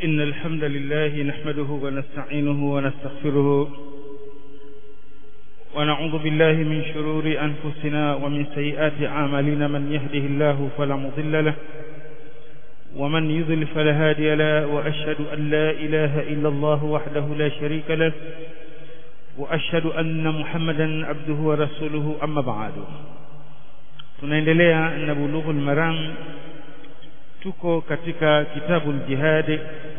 إن الحمد لله نحمده ونستعينه ونستغفره ونعوذ بالله من شرور أنفسنا ومن سيئات أعمالنا من يهده الله فلا مضل له ومن يضل فلا هادي له وأشهد أن لا إله إلا الله وحده لا شريك له وأشهد أن محمدا عبده ورسوله أما بعد tunaendelea na bulughul maram tuko katika kitabu jihad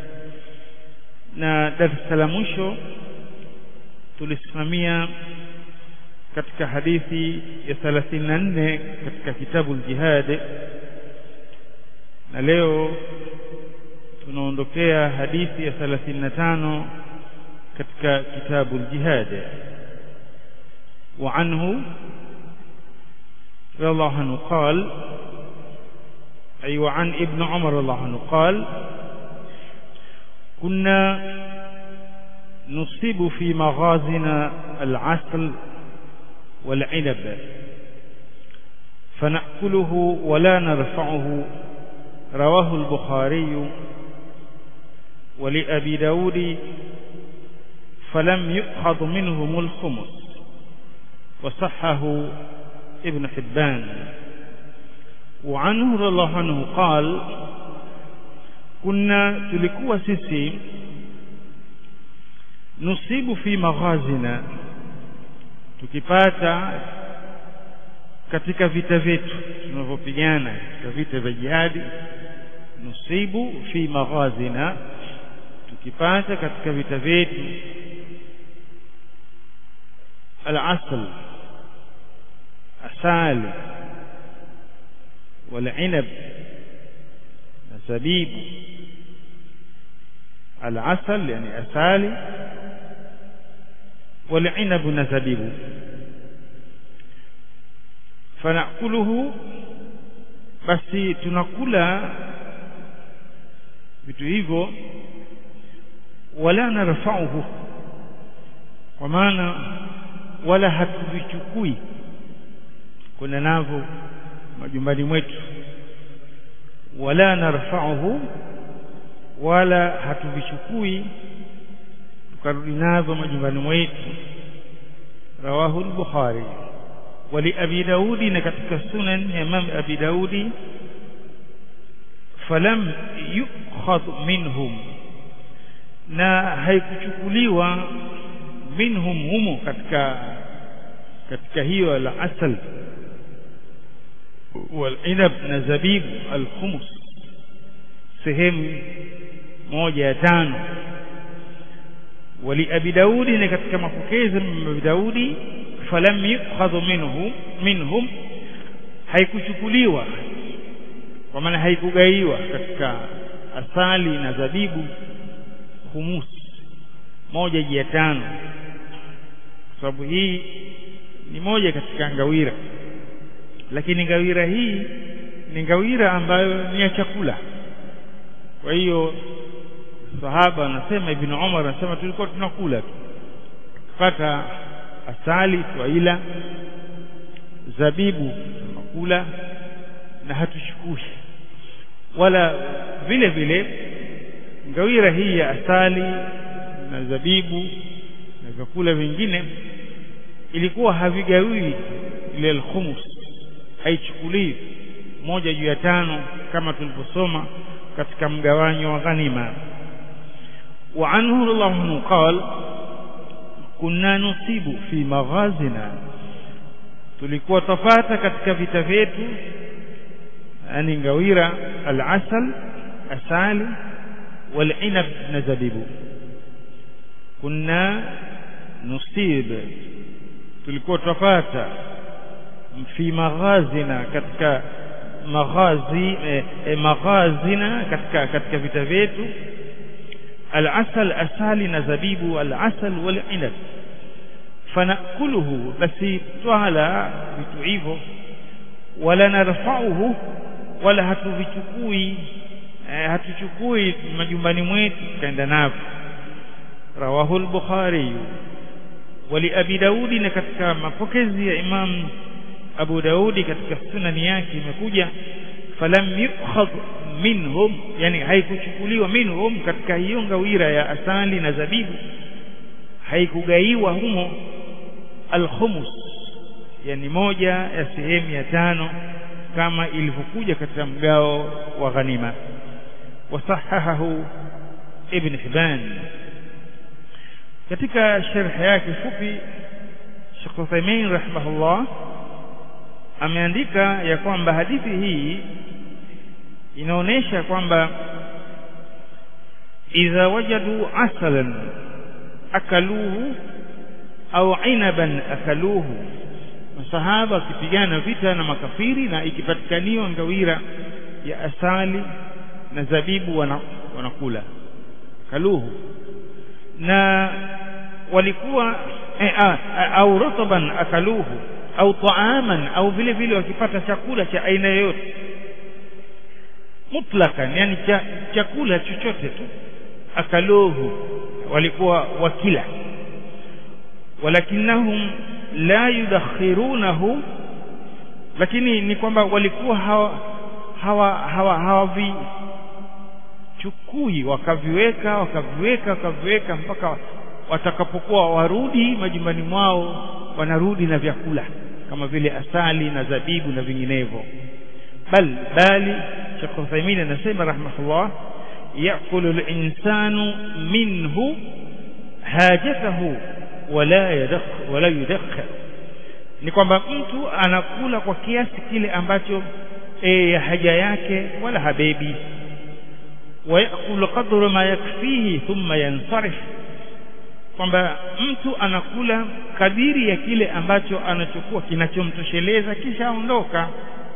na darasa la mwisho tulisimamia katika hadithi ya 34 katika kitabu jihad na leo tunaondokea hadithi ya 35 katika kitabu jihad wa anhu رضي الله عنه قال أي وعن ابن عمر رضي الله عنه قال كنا نصيب في مغازنا العسل والعنب فنأكله ولا نرفعه رواه البخاري ولأبي داود فلم يؤخذ منهم الخمس وصحه ابن حبان وعنه رضي الله عنه قال كنا تلikuwa sisi nusibu fi maghazina tukipata katika vita vyetu tunavyopigana katika vita vya jihadi nusibu fi maghazina tukipata katika vita vyetu al-asl asali والعنب زبيب العسل يعني أسالي والعنب نزبيب فنأكله basi tunakula vitu hivyo wala narfa'uhu kwa maana wala hatuvichukui kuna navyo majumbani mwetu wala narfa'uhu wala hatuvichukui tukarudi navyo majumbani mwetu rawahu al-bukhari wali abi daudi na katika sunan ya imam abi daudi falam yukhadh minhum na haikuchukuliwa minhum humo katika katika hiyo la asal والعنب na zabibu alkhumus sehemu moja ya tano wali abi daudi na katika mapokezi ya abi daudi falam yukhadhu minhu minhum haikuchukuliwa kwa maana haikugaiwa katika asali na zabibu khumus moja ya tano sababu hii ni moja katika ngawira lakini ngawira hii ni ngawira ambayo ni ya chakula kwa hiyo sahaba anasema ibn Umar anasema tulikuwa tunakula tu tukipata asali twaila zabibu tunakula na hatuchukui wala vile vile ngawira hii ya asali na zabibu na vyakula vingine ilikuwa havigawiwi ile al-khumus haichukuliwi moja juu ya tano kama tulivyosoma katika mgawanyo wa ghanima wa anhu radhiallahu anhu qal kunna nusibu fi maghazina tulikuwa tafata katika vita vyetu yani ngawira al-asal asali wal-inab na zabibu kunna nusib tulikuwa tafata fi maghazina katika maghazi eh, eh, maghazina katika katika vita vyetu al-asal asali na zabibu al-asal wal inab fanakuluhu basi twala vitu hivyo wala narfa'uhu wala hatuvichukui eh, hatuchukui majumbani mwetu tukaenda navyo rawahu al-bukhari wali abi daudi na katika mapokezi ya imam Abu Daudi katika sunani yake imekuja falam yukhadh minhum yani haikuchukuliwa minhum katika hiyo ngawira ya asali na zabibu haikugaiwa humo alkhumus yani moja ya sehemu ya tano kama ilivyokuja katika mgao wa ghanima wasahahahu ibn Hibban katika sharh yake fupi Sheikh Uthaymeen rahimahullah ameandika ya kwamba hadithi hii inaonesha kwamba idha wajadu asalan akaluhu au inaban akaluhu masahaba wakipigana vita na makafiri na ikipatikaniwa ngawira ya asali na zabibu wana, wanakula kaluhu na walikuwa eh, ah, au rutaban akaluhu au taaman au vile vile wakipata chakula cha aina yoyote mutlakan yani cha, chakula chochote tu akaluhu walikuwa wakila walakinnahum la yudakhirunahu lakini ni kwamba walikuwa hawa hawa hawa hawavichukui wakaviweka wakaviweka wakaviweka mpaka watakapokuwa warudi majumbani mwao wanarudi na vyakula kama vile asali na zabibu na vinginevyo bal bali Sheikh Uthaymeen anasema rahmatullah yakulu al-insanu minhu hajatahu wala yadakh wala yudakhir ni kwamba mtu anakula kwa kiasi kile ambacho e, haja yake wala habebi wayakulu qadru ma yakfihi thumma yansarif kwamba mtu anakula kadiri ya kile ambacho anachokuwa kinachomtosheleza kisha aondoka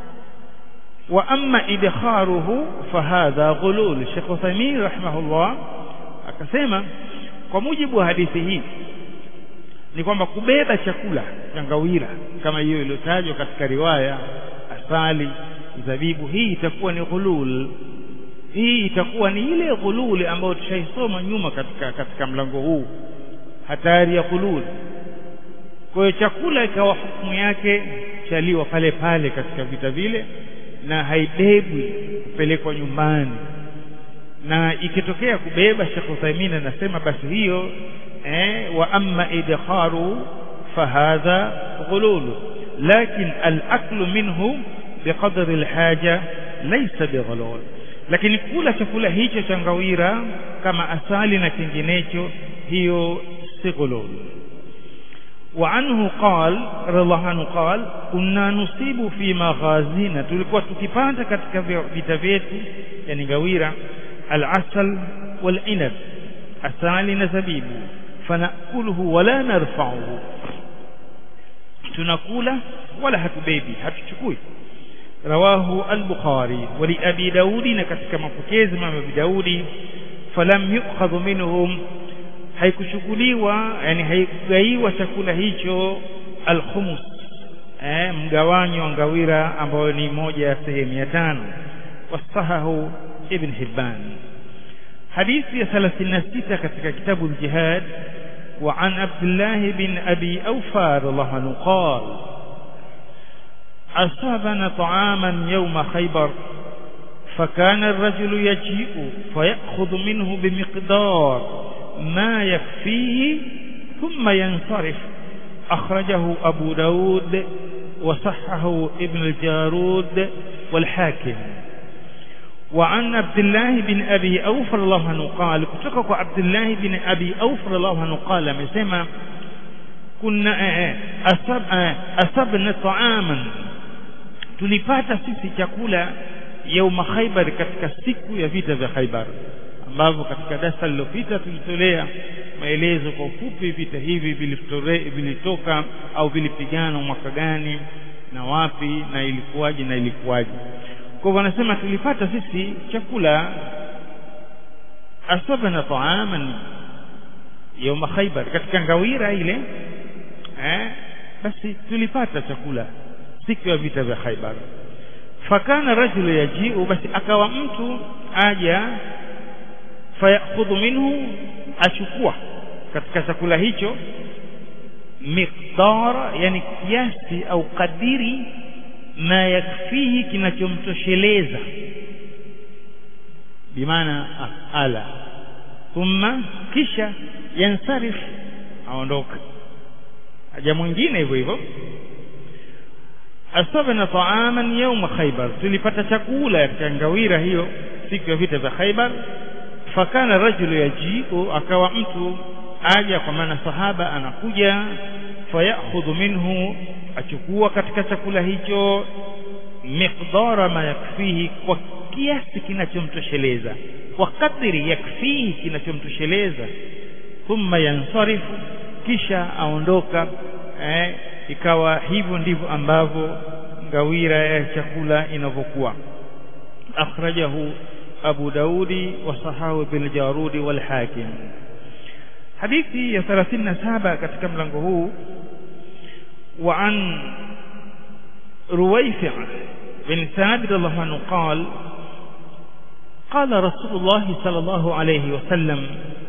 wa amma idkharuhu fahadha ghulul Sheikh Uthaymeen rahimahullah akasema kwa mujibu wa hadithi hii ni kwamba kubeba chakula cha ngawira kama hiyo iliyotajwa katika riwaya asali zabibu hii itakuwa ni ghulul hii itakuwa ni ile ghulul ambayo tushaisoma nyuma katika katika mlango huu hatari ya ghulul kwa hiyo chakula ikawa hukumu yake chaliwa pale pale katika vita vile na haibebwi kupelekwa nyumbani na ikitokea kubeba Sheikh Uthaymeen anasema basi hiyo eh, wa amma idkharu fahadha ghulul lakin al-aklu minhu biqadri al-haja laysa bighulul lakini kula chakula hicho cha ngawira kama asali na kinginecho hiyo si ghulul وعنه قال رضي الله عنه قال كنا نصيب في مغازينا tulikuwa tukipanda katika vita vyetu yani gawira al-asal wal-inab asali na zabibu fanakuluhu wala narfa'uhu tunakula wala hatubebi hatuchukui rawahu al-bukhari wa li abi daudi na katika mapokezi mama abi daudi falam yu'khadhu minhum haikuchukuliwa yani haikugaiwa chakula hicho al-khumus eh mgawanyo wa ngawira ambayo ni moja ya sehemu ya tano wasahahu ibn hibban hadithi ya 36 katika kitabu al-jihad وعن عبد الله بن أبي أوفى رضي الله عنه قال أصابنا طعاما يوم خيبر فكان الرجل يجيء فيأخذ منه بمقدار ما يكفيه ثم ينصرف أخرجه أبو داود وصحه ابن الجارود والحاكم وعن عبد الله بن أبي أوفى الله عنه قال كتكك عبد الله بن أبي أوفى الله عنه قال مسمى كنا أصب أصبنا طعاما tulipata sisi chakula yauma Khaibar katika siku ya vita vya Khaibar ambavyo katika darasa lililopita tulitolea maelezo kwa ufupi vita hivi vilitoka au vilipigana mwaka gani na wapi na ilikuwaje na ilikuwaje kwa hivyo wanasema tulipata sisi chakula asabana taaman yauma Khaibar katika ngawira ile eh basi tulipata chakula siku ya vita vya Khaibar fakana rajulu yajiu basi akawa mtu aja fayakhudhu minhu achukua katika chakula hicho miqdar yani kiasi au kadiri ma yakfihi kinachomtosheleza bimaana ala thumma kisha yansarif aondoka aja mwingine hivyo hivyo asabna taaman yauma khaybar tulipata chakula katika ngawira hiyo siku ya vita vya khaybar fakana rajulu yajiu akawa mtu aja kwa maana sahaba anakuja fayakhudhu minhu achukua katika chakula hicho miqdara ma yakfihi kwa kiasi kinachomtosheleza kwa kadri yakfihi kinachomtosheleza thumma yansarifu kisha aondoka eh, ikawa hivyo ndivyo ambavyo ngawira ya chakula inavyokuwa akhrajahu abu daudi wasahahu biljarudi walhakim hadithi ya 37 katika mlango huu wa an رويفع بن ثابت الله عنه قال قال رسول الله صلى الله عليه وسلم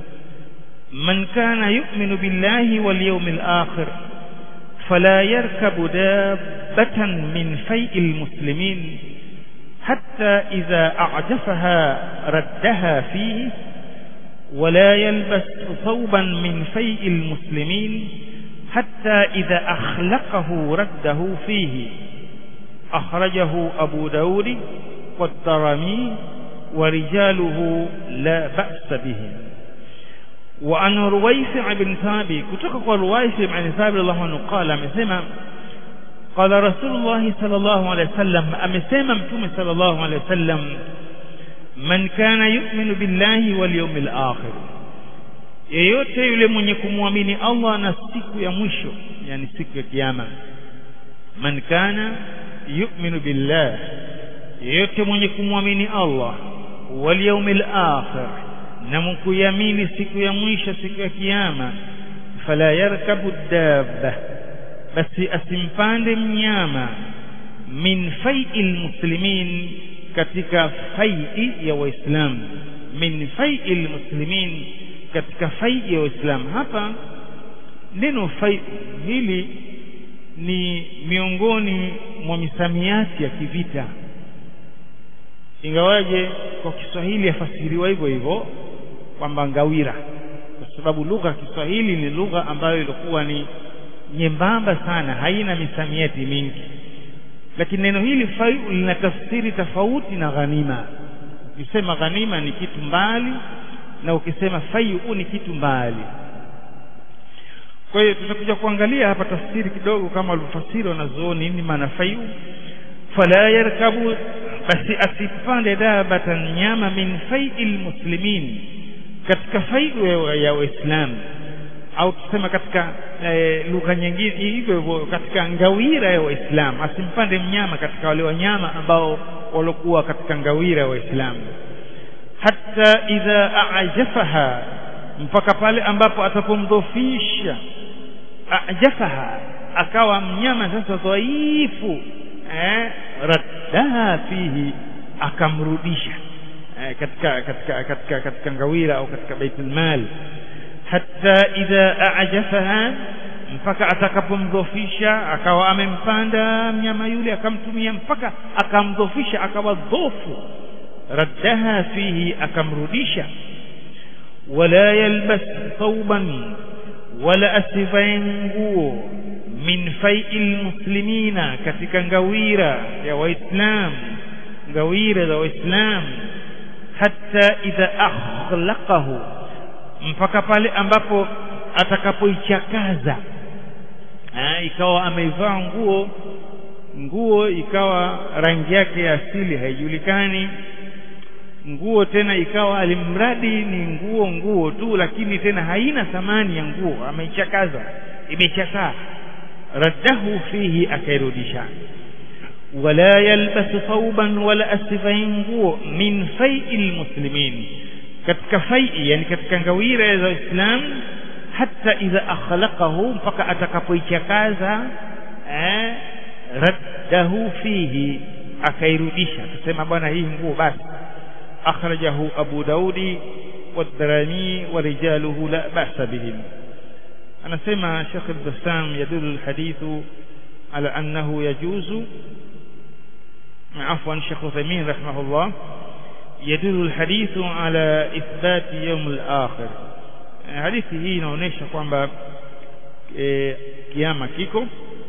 من كان يؤمن بالله واليوم الآخر فلا يركب دابة من فيء المسلمين حتى إذا أعجفها ردها فيه ولا يلبس ثوبا من فيء المسلمين حتى إذا أخلقه رده فيه أخرجه أبو داود والدرمي ورجاله لا بأس بهم وعن رويفع بن ثابت كتك رويفع بن ثابت الله عنه قال أمسيما قال رسول الله صلى الله عليه وسلم أمسيما متوم صلى الله عليه وسلم من كان يؤمن بالله واليوم الآخر yeyote yule mwenye kumwamini Allah na siku ya mwisho yani siku ya kiyama man kana yu'minu billah yeyote mwenye kumwamini Allah wal yawmil akhir na mkuyamini siku ya mwisho siku ya kiyama fala yarkabu dabba basi asimpande mnyama min fai'il muslimin katika fai'i ya waislamu min fai'il muslimin katika fai ya waislamu hapa neno fai hili ni miongoni mwa misamiati ya kivita ingawaje kwa Kiswahili yafasiriwa hivyo hivyo kwamba ngawira kwa sababu lugha ya Kiswahili ni lugha ambayo ilikuwa ni nyembamba sana haina misamiati mingi lakini neno hili faiu lina tafsiri tofauti na ghanima ukisema ghanima ni kitu mbali na ukisema faiu ni kitu mbali kwa hiyo tutakuja kuangalia hapa tafsiri kidogo kama walivyofasiri wanazuoni nini maana faiu fala yarkabu basi asipande dabatan nyama min fai'il muslimin katika faiu ya waislamu au tusema katika e, lugha nyingine hivyo hivyo katika ngawira ya waislamu asimpande mnyama katika wale wanyama ambao waliokuwa katika ngawira ya waislamu hata idha ajafaha mpaka pale ambapo atapomdhofisha ajafaha akawa mnyama sasa dhaifu eh, raddaha fihi akamrudisha eh, katika katika katika katika ngawira au katika baitul mal hatta idha ajafaha mpaka atakapomdhofisha akawa amempanda mnyama yule akamtumia mpaka akamdhofisha akawa dhofu raddaha fihi akamrudisha wala yalbas thawban wala asivae nguo min fai'il muslimina katika ngawira ya waislam ngawira za waislam hatta idha akhlaqahu mpaka pale ambapo atakapoichakaza ikawa ameivaa nguo nguo ikawa rangi yake ya asili haijulikani nguo tena ikawa alimradi ni nguo nguo tu lakini tena haina thamani ya nguo ameichakaza imechakaa raddahu fihi akairudisha wala yalbas thawban wala asifai nguo min fai'il muslimin katika fai'i yani katika ngawira za Uislamu hata idha akhlaqahu mpaka atakapoichakaza eh raddahu fihi akairudisha tusema bwana hii nguo basi akhrajahu abu daudi والدراني ورجاله لا بأس بهم أنا سمع شيخ البسام يدل الحديث على أنه يجوز عفوا شيخ عثيمين رحمه الله يدل الحديث على إثبات يوم الآخر hadithi hii inaonyesha kwamba e, kiama kiko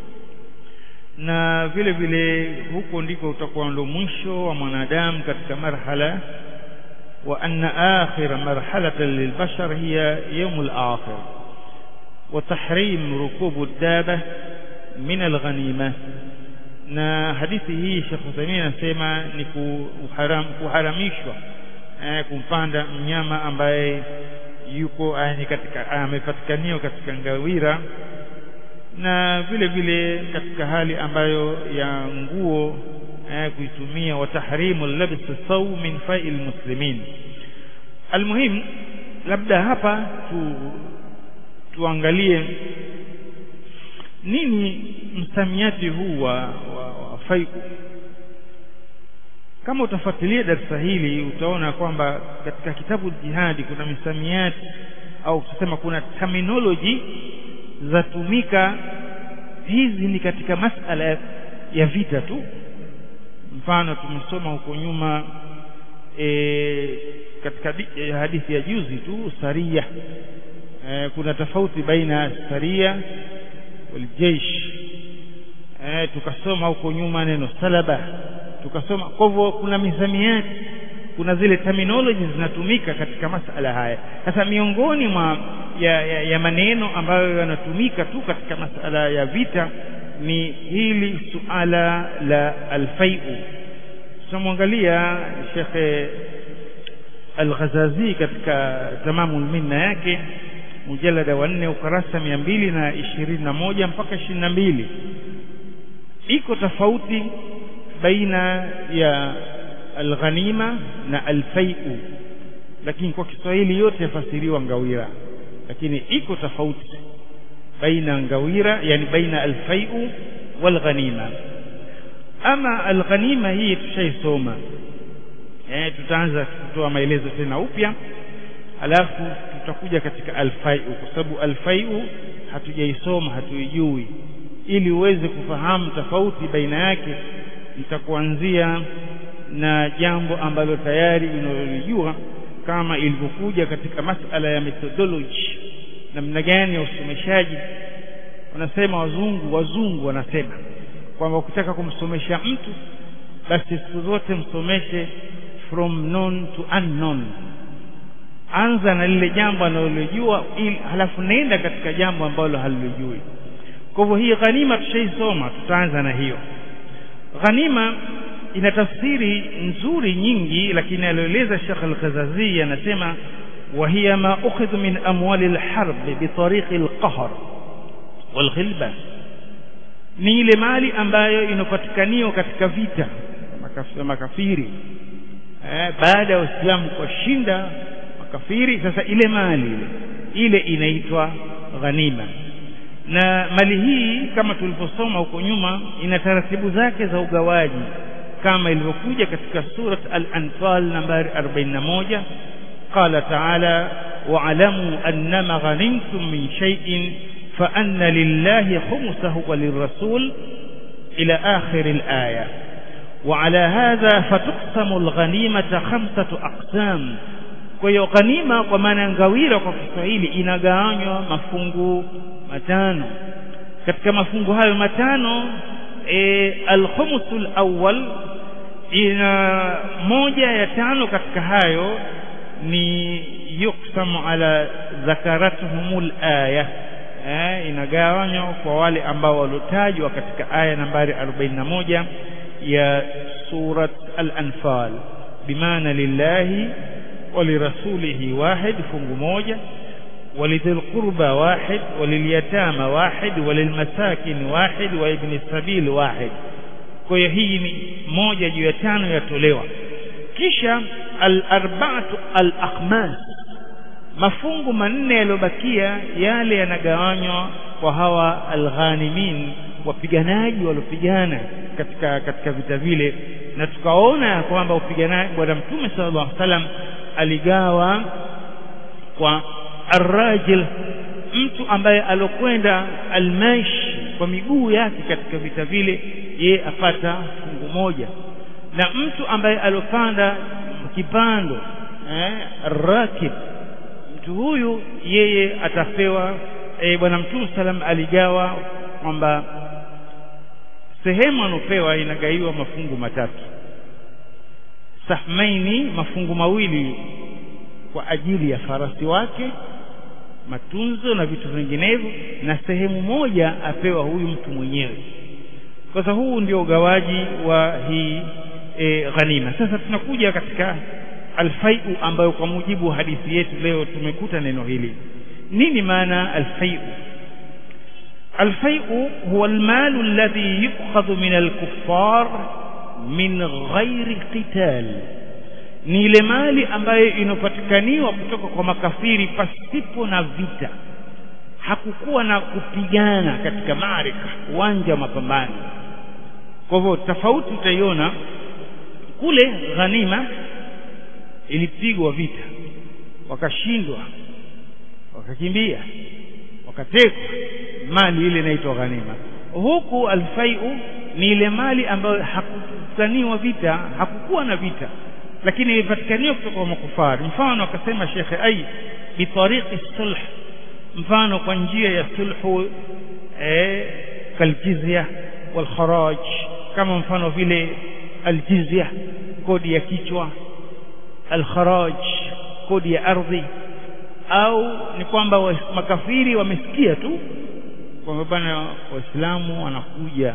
na vile vile huko ndiko utakuwa ndo mwisho wa mwanadamu katika marhala wa anna akhira marhalatan lilbashar hiya yawm al-akhir wa tahrim rukubu ad-daba min al-ghanima na hadithi hii Sheikh Uthaymeen anasema ni kuharam, kuharamishwa eh, kumpanda mnyama ambaye yuko ni katika amepatikaniwa katika ngawira na vile vile katika hali ambayo ya nguo eh, kuitumia wa tahrimu labs saw min fa'il muslimin almuhim labda hapa tu tuangalie nini msamiati huu wa, wa, wa faiku kama utafuatilia darasa hili utaona kwamba katika kitabu jihadi kuna misamiati au tusema kuna terminology zatumika hizi ni katika masala ya vita tu mfano tumesoma huko nyuma e, katika e, hadithi ya juzi tu saria e, kuna tofauti baina saria waljeish e, tukasoma huko nyuma neno salaba tukasoma kwa hivyo kuna misamiati kuna zile terminology zinatumika katika masala haya sasa miongoni mwa ya, ya, ya maneno ambayo yanatumika tu katika masala ya vita ni hili suala la alfaiu tunamwangalia Sheikh Al-Ghazazi katika tamamul minna yake mujalada wa nne ukarasa mia mbili na ishirini na moja mpaka ishirini na mbili iko tofauti baina ya alghanima na alfaiu lakini kwa Kiswahili yote yafasiriwa ngawira lakini iko tofauti baina ngawira yani baina alfaiu walghanima ama alghanima hii tushaisoma eh tutaanza kutoa maelezo tena upya alafu tutakuja katika alfaiu kwa sababu alfaiu hatujaisoma hatuijui ili uweze kufahamu tofauti baina yake nitakuanzia na jambo ambalo tayari unalolijua kama ilivyokuja katika masala ya methodology namna gani ya usomeshaji wanasema wazungu wazungu wanasema kwamba ukitaka kumsomesha mtu basi siku zote msomeshe from known to unknown anza na lile jambo analojua halafu nenda katika jambo ambalo halilijui kwa hivyo hii ghanima tushaisoma tutaanza na hiyo ghanima ina tafsiri nzuri nyingi lakini alioeleza Sheikh Al-Ghazazi anasema wa hiya ma ukhidhu min amwali al-harb bi tariqi al-qahr wal-ghilba ni ile mali ambayo inapatikaniwa katika vita makafiri eh, baada ya Uislamu kushinda makafiri sasa ile mali ile inaitwa ghanima na mali hii kama tulivyosoma huko nyuma ina taratibu zake za ugawaji kama ilivyokuja katika surat al-anfal nambari 41 qala ta'ala wa'lamu annama ghanimtum min shay'in fa anna lillahi khumsahu wa lirrasul ila akhir al-aya وعلى هذا فتقسم الغنيمة خمسة أقسام kwa hiyo ghanima kwa maana ngawira kwa Kiswahili inagawanywa mafungu matano katika mafungu hayo matano e, alkhumsul awwal ina moja ya tano katika hayo ni yuksamu ala zakaratuhumul aya eh, inagawanywa kwa wale ambao waliotajwa katika aya nambari 41 ya surat al-anfal bimaana lillahi ولرسوله واحد fungu moja ولذي القربى واحد ولليتامى واحد وللمساكن واحد وابن السبيل واحد kwa hiyo hii ni moja juu ya tano yatolewa kisha al-arba'atu al-akhmas mafungu manne yaliyobakia yale yanagawanywa kwa hawa al-ghanimin wapiganaji waliopigana katika katika vita vile na tukaona kwamba upiganaji bwana mtume sallallahu alaihi wasallam aligawa kwa arrajil mtu ambaye alokwenda almaish kwa miguu yake katika vita vile ye apata fungu moja na mtu ambaye alopanda kipando eh, rakib mtu huyu yeye atapewa eh, bwana mtume salam aligawa kwamba sehemu anopewa inagaiwa mafungu matatu sahmaini mafungu mawili kwa ajili ya farasi wake matunzo na vitu vinginevyo na sehemu moja apewa huyu mtu mwenyewe sasa huu ndio ugawaji wa hii e, ghanima sasa tunakuja katika alfaiu ambayo kwa mujibu wa hadithi yetu leo tumekuta neno hili nini maana alfaiu alfaiu huwa almalu alladhi yukhadhu min alkuffar min ghairi qital ni ile mali ambayo inopatikaniwa kutoka kwa makafiri pasipo na vita hakukuwa na kupigana katika marika uwanja wa mapambano kwa hivyo tofauti utaiona kule ghanima ilipigwa vita wakashindwa wakakimbia wakatekwa mali ile inaitwa ghanima huku alfaiu ni ile mali ambayo hakupiganiwa vita hakukuwa na vita lakini ilipatikaniwa kutoka kwa makufari mfano akasema shekhe ai bitariqi sulh mfano kwa njia ya sulhu eh, kaljizya walkharaj kama mfano vile aljizya kodi ya kichwa alkharaj kodi ya ardhi au ni kwamba makafiri wamesikia tu kwamba bana waislamu wanakuja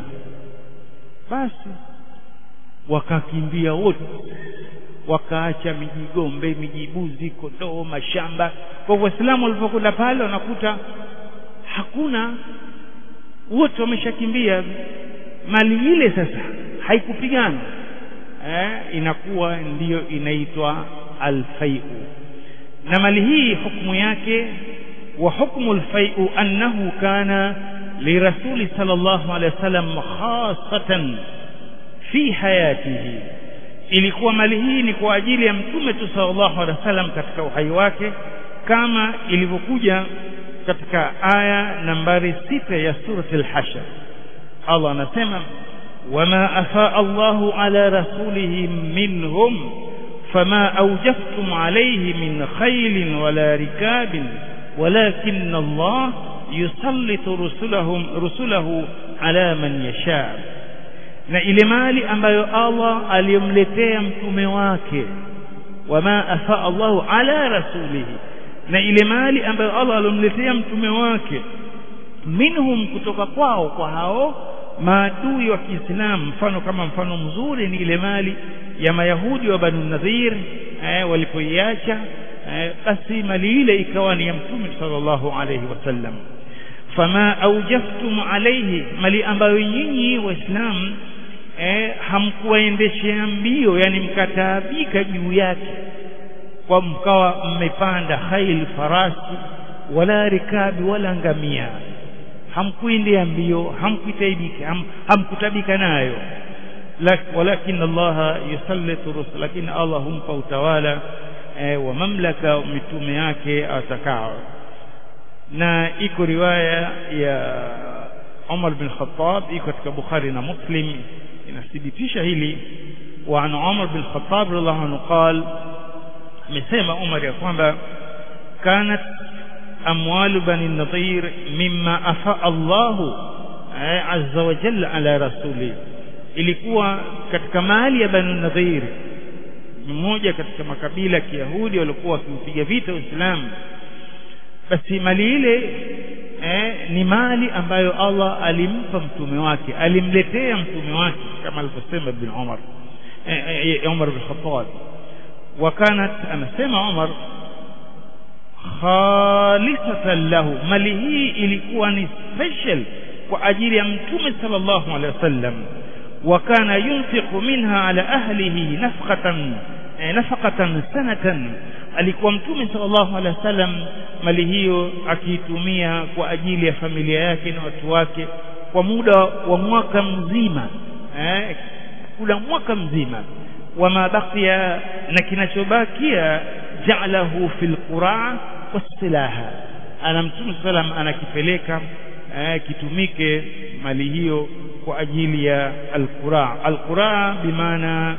basi wakakimbia wote wakaacha mijigombe mijibuzi kondoo mashamba kwa waislamu walipokwenda pale wanakuta hakuna wote wameshakimbia mali ile sasa haikupigana eh, inakuwa ndiyo inaitwa alfaiu na mali hii hukumu yake wa hukmu alfaiu annahu kana lirasuli sallallahu alaihi wasallam khasatan fi hayatihi ilikuwa mali hii ni kwa ajili ya mtume tu sallallahu alaihi wasallam katika uhai wake kama ilivyokuja katika aya nambari sita ya surati al-hashr Allah anasema wama afaa Allahu ala rasulihi minhum fama awjaftum alayhi min khaylin wala rikabin walakin Allah yusallitu rusulahum rusulahu ala man yasha na ile mali ambayo Allah aliyomletea mtume wake wama afaa Allahu ala rasulihi na ile mali ambayo Allah aliyomletea mtume wake minhum kutoka kwao kwa hao maadui wa Kiislamu mfano kama mfano mzuri ni ile mali ya Mayahudi wa Banu Nadhir eh, walipoiacha eh, basi mali ile ikawa ni ya mtume sallallahu alayhi wasallam fama aujaftum alayhi mali ambayo nyinyi waislamu eh, hamkuwaendeshea mbio yani mkataabika juu yake kwa mkawa mmepanda khail farasi wala rikabi wala ngamia hamkuendea mbio hamkuitaibika ham, hamkutabika nayo walakin Allah yusallitu rusul lakini Allah humpa utawala eh, wa mamlaka mitume yake atakao na iko riwaya ya Umar bin Khattab iko katika Bukhari na Muslim inathibitisha hili wa an Umar bin Khattab radhiallahu anhu qal amesema Umar ya kwamba kanat amwalu bani nadhir mimma afa Allahu azza wa jalla ala rasuli ilikuwa katika mali ya bani nadhir mmoja katika makabila ya Kiyahudi walikuwa wakiupiga vita Uislamu basi mali ile eh, ni mali ambayo Allah alimpa mtume wake alimletea mtume wake kama alivyosema ibn Umar eh, eh, Umar bin Khattab wakanat anasema Umar khalisatan lahu mali hii ilikuwa ni special kwa ajili ya mtume sallallahu alaihi wasallam wakana yunfiqu minha ala ahlihi nafqatan eh, nafaqatan sanatan alikuwa mtume sallallahu alaihi wasallam mali hiyo akiitumia kwa ajili ya familia yake na watu wake kwa muda wa mwaka mzima eh, kula mwaka mzima wama baqiya na kinachobakia ja'alahu fil qura wasilaha ana mtume sallam anakipeleka eh, kitumike mali hiyo kwa ajili ya alqura alqura bimaana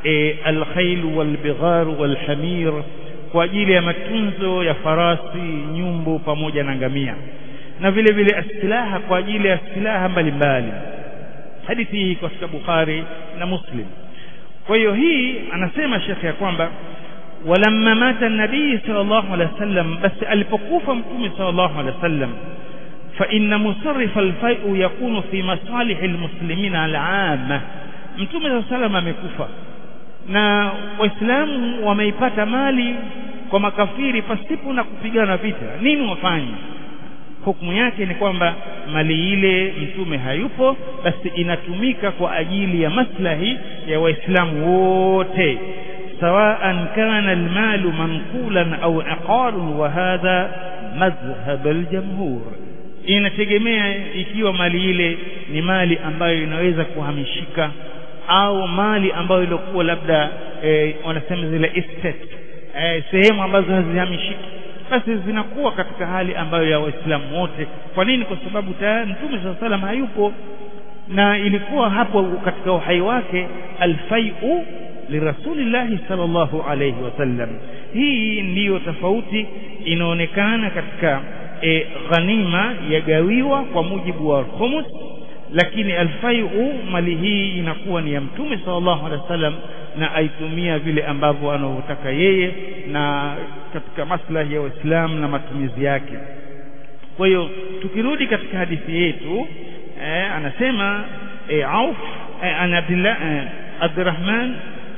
e, alkhail walbighar walhamir kwa ajili ya matunzo ya farasi nyumbu pamoja na ngamia na vile vile asilaha kwa ajili ya silaha mbalimbali hadithi hii katika Bukhari na Muslim kwa hiyo hii anasema shekhe ya kwamba walamma mata nabii sallallahu alaihi wasallam basi alipokufa mtume sallallahu alaihi wasallam fa inna musarrif alfai'u yakunu fi masalih almuslimin al'amma mtume sallallahu alaihi wasallam amekufa na waislamu wameipata mali kwa makafiri pasipo na kupigana vita nini wafanye hukumu yake ni kwamba mali ile mtume hayupo basi inatumika kwa ajili ya maslahi ya waislamu wote sawaan kana almalu manqulan au aqarun wa hadha madhhab aljamhur inategemea ikiwa mali ile ni mali ambayo inaweza kuhamishika au mali ambayo ilikuwa labda e, wanasema zile estate e, sehemu ambazo hazihamishiki basi zinakuwa katika hali ambayo ya waislamu wote kwa nini kwa sababu tayari mtume saa salam hayupo na ilikuwa hapo katika uhai wake alfaiu lirasulillahi sallallahu alayhi wasallam hii ndiyo tofauti inaonekana katika e, ghanima yagawiwa kwa mujibu wa khumus lakini alfaiu mali hii inakuwa ni ya mtume sallallahu alaihi wasallam na aitumia vile ambavyo anavyotaka yeye na katika maslahi ya Waislamu na matumizi yake. Kwa hiyo tukirudi katika hadithi yetu eh, anasema eh, Auf eh, an Abdullah eh, Abdurrahman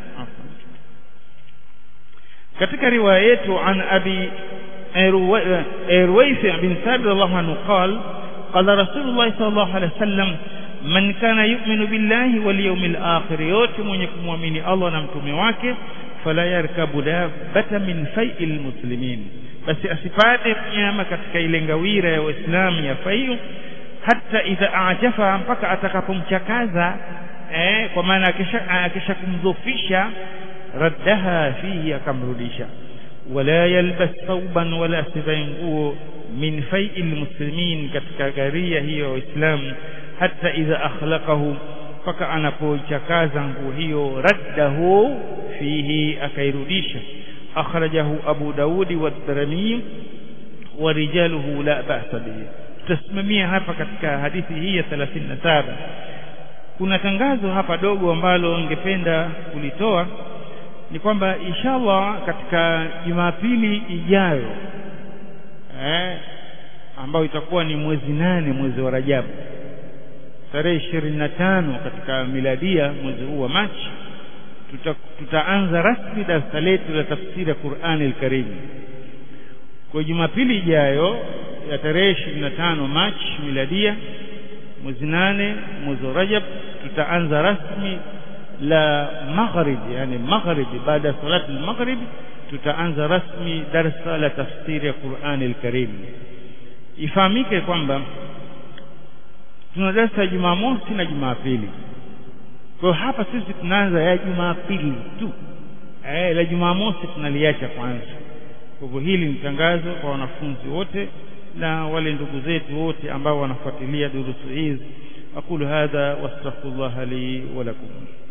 katika riwaya yetu an Abi Ruwayfi bin Thabit radhiallahu anhu qala قال رسول الله صلى الله عليه وسلم man kana yu'minu billahi wal yawmil akhir yote mwenye kumwamini Allah na mtume wake fala yarkabu dabbata min fai'il muslimin basi asipate mnyama katika ile ngawira ya waislamu ya fai'u hata idha ajafa mpaka atakapomchakaza eh, kwa maana akisha akisha kumdhofisha raddaha fihi akamrudisha wala yalbas thawban wala asivae nguo min fai'il muslimin katika garia hiyo ya waislamu hata idha akhlaqahu mpaka anapoichakaza nguo hiyo raddahu fihi akairudisha akhrajahu abu daudi wa darimi wa rijaluhu la ba'sa bihi tutasimamia hapa katika hadithi hii ya 37 kuna tangazo hapa dogo ambalo ningependa kulitoa ni kwamba inshallah katika Jumapili ijayo eh ambayo itakuwa ni mwezi nane mwezi wa Rajabu tarehe ishirini na tano katika miladia mwezi huu wa Machi tuta, tutaanza rasmi darasa letu la tafsiri ya Qur'ani al-Karim kwa Jumapili ijayo ya tarehe ishirini na tano Machi miladia mwezi nane mwezi wa Rajab tutaanza rasmi la maghrib yani maghrib baada ya salati al-maghrib tutaanza rasmi darasa la tafsiri ya Qur'ani al-Karim ifahamike kwamba tuna darasa ya Jumamosi na Jumapili. Kwa hapa sisi tunaanza ya Jumapili tu. Eh, la Jumamosi tunaliacha kwanza. Kwa hivyo hili ni tangazo kwa wanafunzi wote na wale ndugu zetu wote ambao wanafuatilia durusu hizi. Aqulu hadha wastaghfirullah li wa lakum.